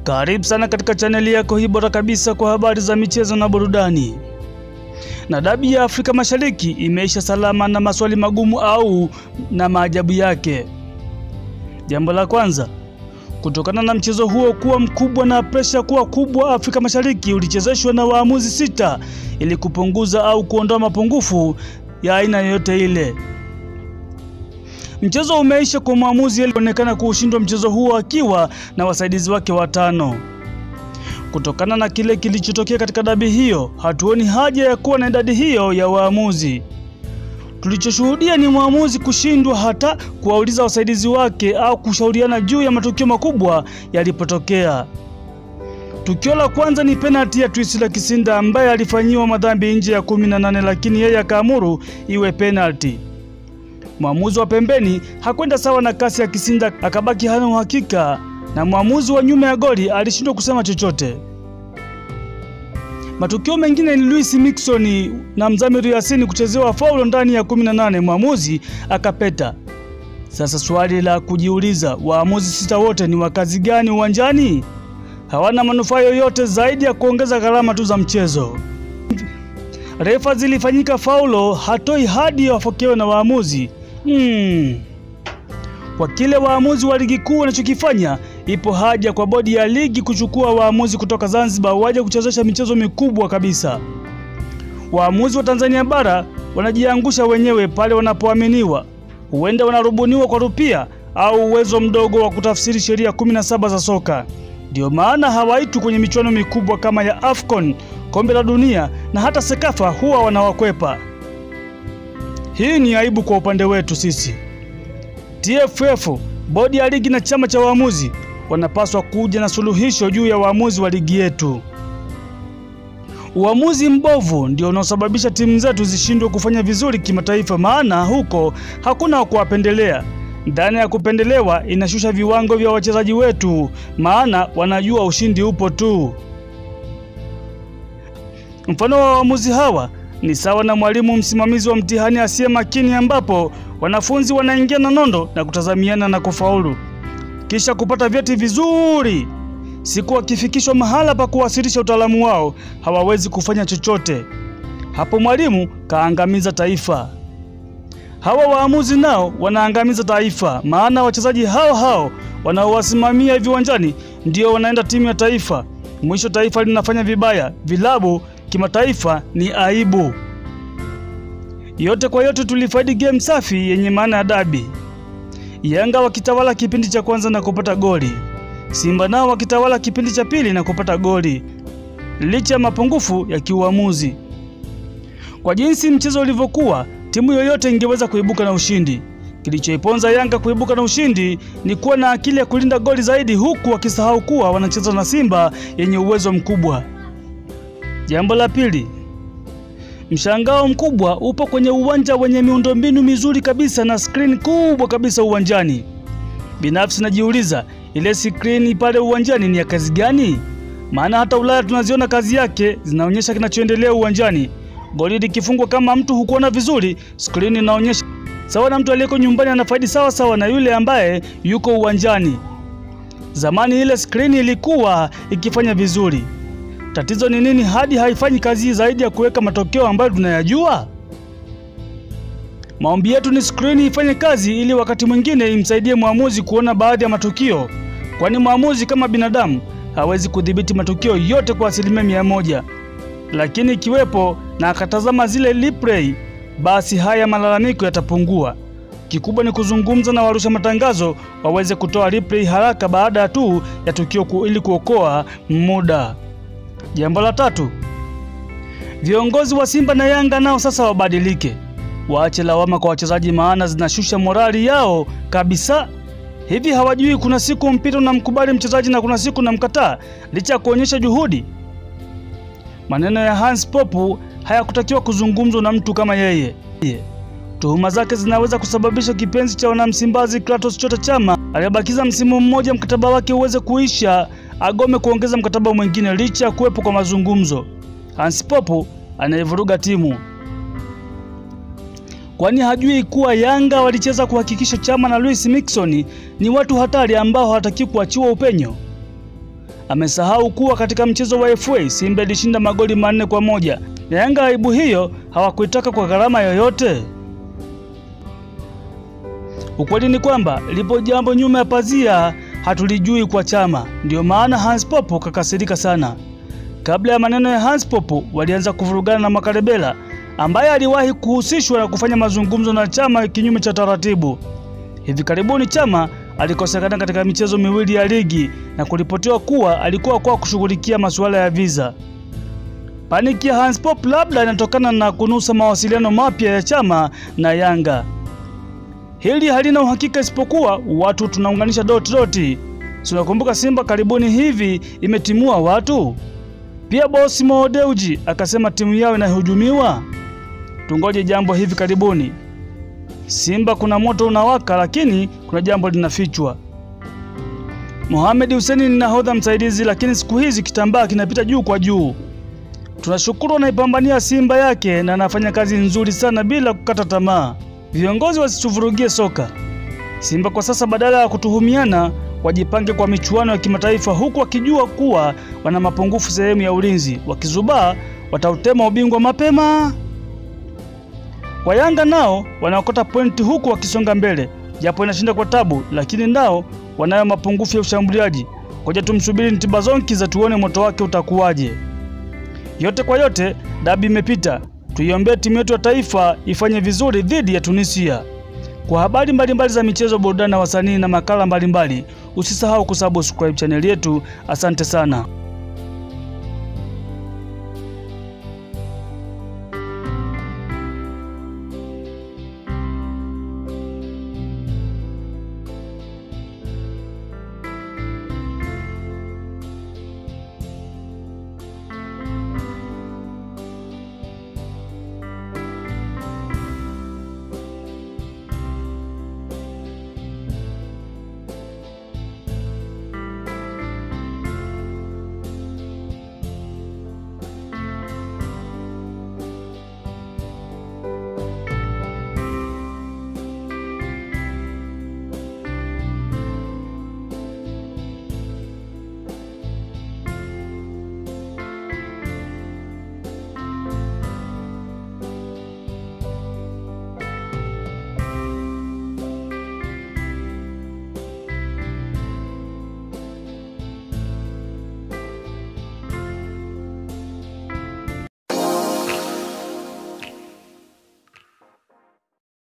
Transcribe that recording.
Karibu sana katika chaneli yako hii bora kabisa kwa habari za michezo na burudani. Na dabi ya Afrika Mashariki imeisha salama na maswali magumu au na maajabu yake. Jambo la kwanza, kutokana na mchezo huo kuwa mkubwa na presha kuwa kubwa, Afrika Mashariki ulichezeshwa na waamuzi sita ili kupunguza au kuondoa mapungufu ya aina yoyote ile. Mchezo umeisha kwa mwamuzi alionekana kuushindwa mchezo huo akiwa na wasaidizi wake watano. Kutokana na kile kilichotokea katika dabi hiyo, hatuoni haja ya kuwa na idadi hiyo ya waamuzi. Tulichoshuhudia ni mwamuzi kushindwa hata kuwauliza wasaidizi wake au kushauriana juu ya matukio makubwa yalipotokea. Tukio la kwanza ni penalti ya Twisila Kisinda ambaye alifanyiwa madhambi nje ya kumi na nane lakini yeye akaamuru iwe penalti. Mwamuzi wa pembeni hakwenda sawa na kasi ya Kisinda, akabaki hana uhakika na mwamuzi wa nyuma ya goli alishindwa kusema chochote. Matukio mengine ni Luis Miquissone na Mzamiru Yasini kuchezewa faulo ndani ya 18, mwamuzi akapeta. Sasa swali la kujiuliza, waamuzi sita wote ni wakazi gani uwanjani? Hawana manufaa yoyote zaidi ya kuongeza gharama tu za mchezo. Refa zilifanyika faulo, hatoi hadi wafokewe na waamuzi. Hmm. Kwa kile waamuzi wa ligi kuu wanachokifanya, ipo haja kwa bodi ya ligi kuchukua waamuzi kutoka Zanzibar waje kuchezesha michezo mikubwa kabisa. Waamuzi wa Tanzania bara wanajiangusha wenyewe pale wanapoaminiwa, huenda wanarubuniwa kwa rupia au uwezo mdogo wa kutafsiri sheria 17 za soka. Ndio maana hawaitwi kwenye michuano mikubwa kama ya AFCON, kombe la dunia na hata Sekafa huwa wanawakwepa. Hii ni aibu kwa upande wetu sisi. TFF, bodi ya ligi na chama cha waamuzi wanapaswa kuja na suluhisho juu ya waamuzi wa ligi yetu. Uamuzi mbovu ndio unaosababisha timu zetu zishindwe kufanya vizuri kimataifa, maana huko hakuna wa kuwapendelea. Dhana ya kupendelewa inashusha viwango vya wachezaji wetu, maana wanajua ushindi upo tu. Mfano wa waamuzi hawa ni sawa na mwalimu msimamizi wa mtihani asiye makini, ambapo wanafunzi wanaingia na nondo na kutazamiana na kufaulu kisha kupata vyeti vizuri. Siku wakifikishwa mahala pa kuwasilisha utaalamu wao hawawezi kufanya chochote. Hapo mwalimu kaangamiza taifa. Hawa waamuzi nao wanaangamiza taifa, maana wachezaji hao hao wanaowasimamia viwanjani ndio wanaenda timu ya taifa. Mwisho taifa linafanya vibaya, vilabu kimataifa ni aibu. Yote kwa yote, tulifaidi game safi yenye maana ya dabi. Yanga wakitawala kipindi cha kwanza na kupata goli, Simba nao wakitawala kipindi cha pili na kupata goli, licha ya mapungufu ya kiuamuzi. Kwa jinsi mchezo ulivyokuwa, timu yoyote ingeweza kuibuka na ushindi. Kilichoiponza Yanga kuibuka na ushindi ni kuwa na akili ya kulinda goli zaidi, huku wakisahau kuwa wanacheza na Simba yenye uwezo mkubwa. Jambo la pili, mshangao mkubwa upo kwenye uwanja wenye miundombinu mizuri kabisa na skrini kubwa kabisa uwanjani. Binafsi najiuliza ile skrini pale uwanjani ni ya kazi gani? Maana hata Ulaya tunaziona kazi yake, zinaonyesha kinachoendelea uwanjani. Goli likifungwa kama mtu hukuona vizuri, skrini inaonyesha sawa na mtu aliyeko nyumbani anafaidi sawa sawa na yule ambaye yuko uwanjani. Zamani ile skrini ilikuwa ikifanya vizuri. Tatizo ni nini hadi haifanyi kazi zaidi ya kuweka matokeo ambayo tunayajua? Maombi yetu ni skrini ifanye kazi ili wakati mwingine imsaidie mwamuzi kuona baadhi ya matukio, kwani mwamuzi kama binadamu hawezi kudhibiti matukio yote kwa asilimia mia moja, lakini ikiwepo na akatazama zile replay, basi haya malalamiko yatapungua. Kikubwa ni kuzungumza na warusha matangazo waweze kutoa replay haraka baada tu ya tukio ku, ili kuokoa muda. Jambo la tatu, viongozi wa Simba na Yanga nao sasa wabadilike, waache lawama kwa wachezaji, maana zinashusha morali yao kabisa. Hivi hawajui kuna siku mpira unamkubali mchezaji na kuna siku unamkataa licha ya kuonyesha juhudi? Maneno ya Hans Popu hayakutakiwa kuzungumzwa na mtu kama yeye. Tuhuma zake zinaweza kusababisha kipenzi cha wanamsimbazi Kratos Chota Chama aliyebakiza msimu mmoja mkataba wake uweze kuisha agome kuongeza mkataba mwingine licha ya kuwepo kwa mazungumzo. Hans Popo anayevuruga timu, kwani hajui kuwa Yanga walicheza kuhakikisha Chama na Luis Miquissone ni watu hatari ambao hawataki kuachiwa upenyo. amesahau kuwa katika mchezo wa FA Simba ilishinda magoli manne kwa moja na Yanga aibu hiyo hawakuitaka kwa gharama yoyote. Ukweli ni kwamba lipo jambo nyuma ya pazia hatulijui kwa Chama, ndiyo maana Hans Popo kakasirika sana. Kabla ya maneno ya Hans Popo, walianza kuvurugana na Makarebela ambaye aliwahi kuhusishwa na kufanya mazungumzo na Chama kinyume cha taratibu. Hivi karibuni Chama alikosekana katika michezo miwili ya ligi na kuripotiwa kuwa alikuwa kwa kushughulikia masuala ya visa. Paniki ya Hans Pop labda inatokana na kunusa mawasiliano mapya ya Chama na Yanga. Hili halina uhakika isipokuwa watu tunaunganisha doti doti. Tunakumbuka Simba karibuni hivi imetimua watu. Pia bosi Mo Dewji akasema timu yao inahujumiwa. Tungoje jambo hivi karibuni. Simba kuna moto unawaka, lakini kuna jambo linafichwa. Mohamed Hussein ni nahodha msaidizi, lakini siku hizi kitambaa kinapita juu kwa juu. Tunashukuru anaipambania Simba yake na anafanya kazi nzuri sana bila kukata tamaa. Viongozi wasituvurugie soka. Simba kwa sasa, badala ya kutuhumiana, wajipange kwa michuano ya kimataifa, huku wakijua kuwa wana mapungufu sehemu ya ulinzi. Wakizubaa watautema ubingwa mapema. Kwa Yanga nao wanaokota pointi huku wakisonga mbele, japo inashinda kwa tabu, lakini nao wanayo mapungufu ya ushambuliaji. Ngoja tumsubiri Ntibazonki za tuone moto wake utakuwaje. Yote kwa yote, dabi imepita. Tuiombee timu yetu ya taifa ifanye vizuri dhidi ya Tunisia. Kwa habari mbalimbali za michezo, burudani na wasanii na makala mbalimbali, usisahau kusubscribe chaneli yetu. Asante sana.